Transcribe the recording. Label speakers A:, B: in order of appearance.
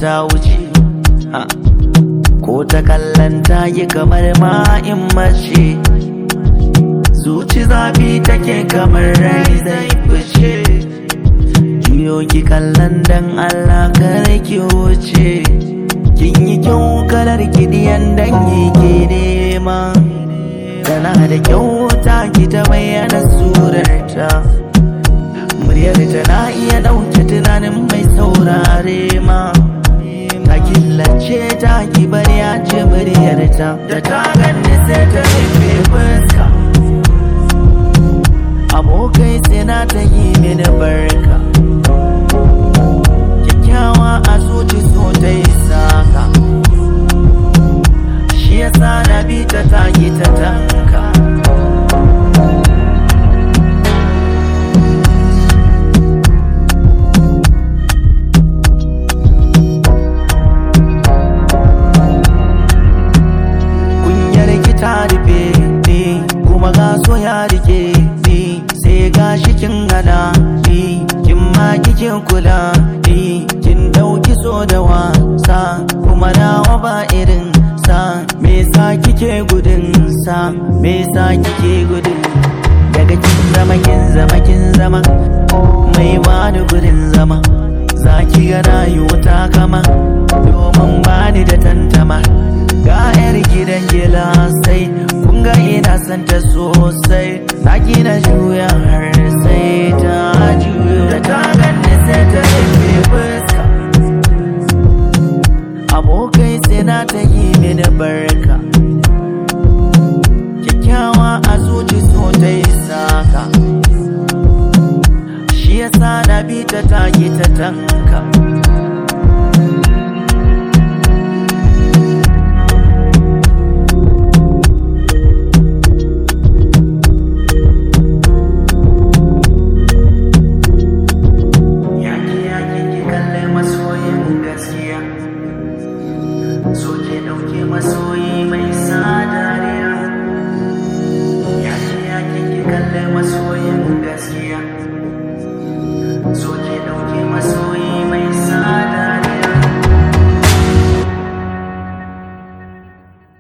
A: ta wuce ha. ko ta kallon ta yi kamar ma'in mace zuci zafi take kamar rai zai fice juyo ki kallon dan Allah kar ki wuce kin yi kyau kalar kidiyan dan yi ke nema tana da kyau ta ki ta bayyana surarta muryar ta na iya ɗauke tunanin mai saurare ma ta killace ta ki bari ya ce muryar ta da ta ganni sai ta rufe fuska abokai sai na ta yi mini barka kyakkyawa a zuci so ta yi saka shi yasa na bi ta taki ta tanka kunyar ki ta rufe ni kuma ga so ya rike ni sai ga shi kin hana ni kin ma kike kula ni kin dauki so da wasa kuma nawa ba irin sa me yasa kike gudun sa me yasa kike gudun daga kin zama kin zama kin zama mai bani gudun zama za ki ga rayuwa ta kama domin bani da tantama ga yar gidan gila sai kun ga ina son ta sosai na gina juya har sai ta juyo da ta ganni sai ta rufe fuska abokai sai na ta yi mini barka kyakkyawa a zuci so ta yi saka shi yasa na bi ta taki ta tanka